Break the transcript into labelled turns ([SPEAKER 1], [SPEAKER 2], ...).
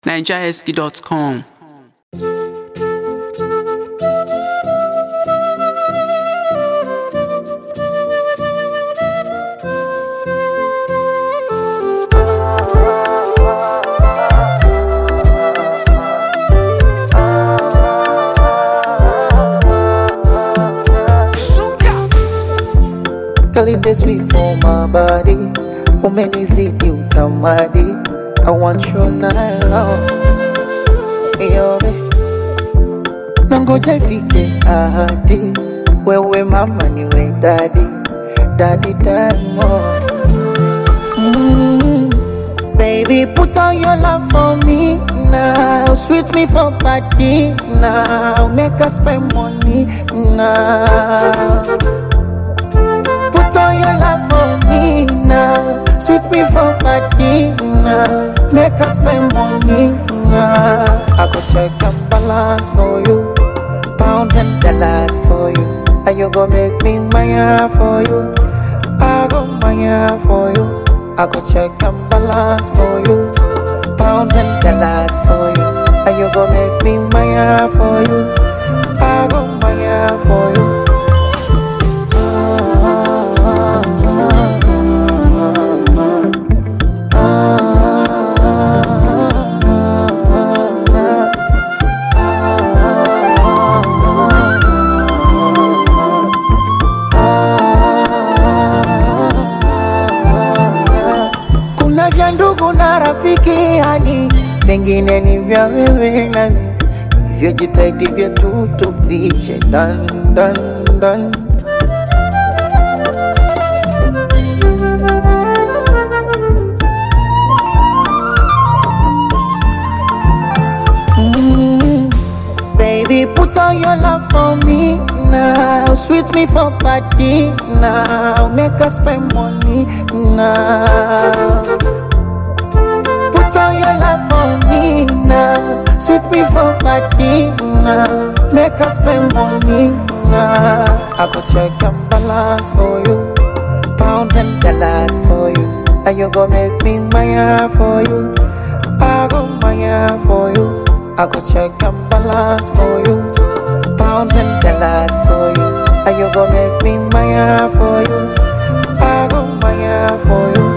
[SPEAKER 1] nigerhusky.com.
[SPEAKER 2] Girl, it is sweet for my body. Umenizidi utamadi. I want you night long. Yobe. Nangoja ifike ahadi. Wewe mama niwe daddy. Daddy diamond. Mm. Baby, put on your love for me now. Sweet me for body now. Make us spend money now. Put on your love for me now. Sweet me for body now. Make us spend money now. I go check and balance for you. Pounds and dollars for you. And you go make me maya for you. I go maya for you. I go check and balance for you. Pounds and dollars for you. And you go make me maya for you. I go maya for you. Kuna vya ndugu na rafiki yani, vingine ni vya wewe nami, hivyo jitahidi vyetu tufiche dan dan dan. Mm, Baby, put on your love for me now. Sweet me for body now. Make us spend money now. Put on your love for me now. Sweet me for body now. Make us spend money now. I go check and balance for you. Pounds and dollars for you. And you go make me maya for you. I go maya for you. I go check and balance for you. Pounds and dollars for you. And you go make me maya for you. I go maya for you.